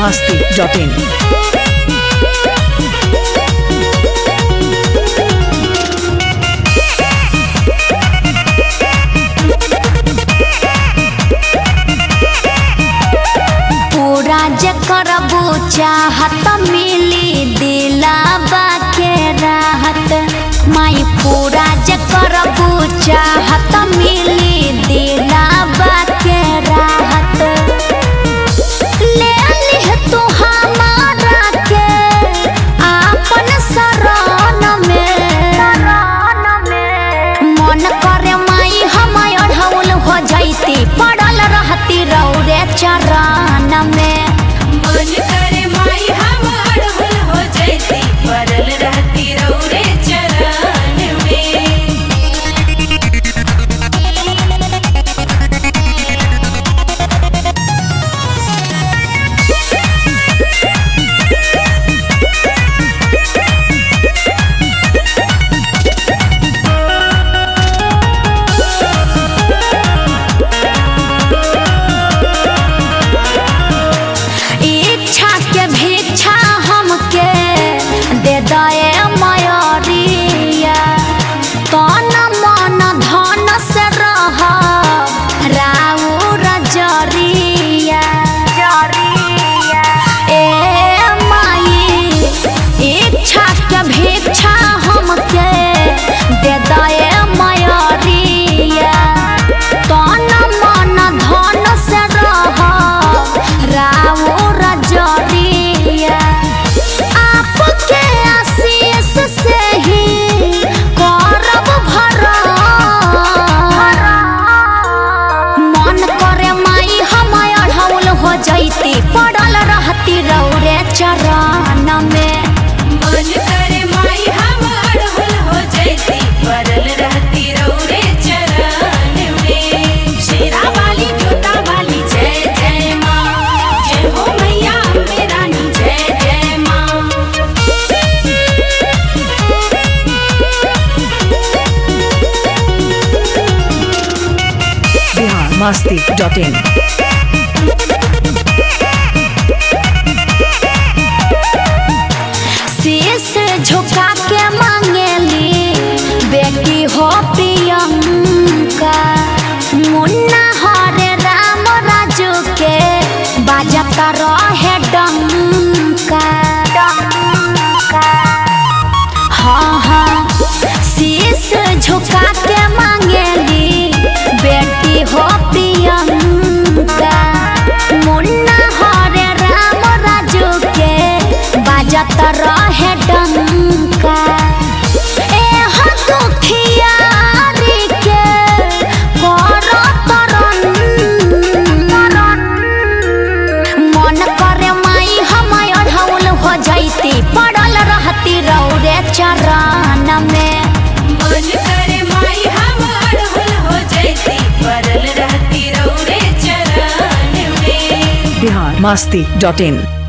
masti.in. पूरा जकर चाहत मिली दिलाबा के राहत माई पूरा जकर चाहत मिली दिलाबा के राहत ले लिह तू हमारा के आपन शरण में मन करे माई हम अढ़ौल हो जैती पड़ल रहती रौरे चरण में मन करे माई हम अड़हुल हो जैती परल रहती रौरे चरण में इच्छा के भिक्षा हमके दे दए मयरिया तन मन धन से रह राउर जरिया ए माई इच्छा के भिक्षा हमके दे दए मयरिया तन मन धन से रह राउर जरिया आपके आशीष से ही करब भरण मन करे माई हम अढ़ौल हो जैती पड़ल रहती रौरे चरण में मन करे माई हम अड़हुल हो जैती परल रहती रौरे चरण में शेरा वाली जोता वाली जय जय माँ जय हो मैया अम्बे रानी जय जय माँ Bihar masti.in. शीश झुका के मांगेली बेटी हो प्रियंका मुन्ना हरे राम राजू के बाजत रहे डंका हाँ हाँ शीश झुका के मांगेली बेटी हो प्रियंका मुन्ना हरे राम राजू के बाजत रहे डंका एह दुखियारी के करत रन। मन करे माई हम अढ़ौल हो जैती पड़ल रहती रौरे चरण में मन करे माई हम अड़हुल हो जैती परल रहती रौरे चरण में Bihar masti.in.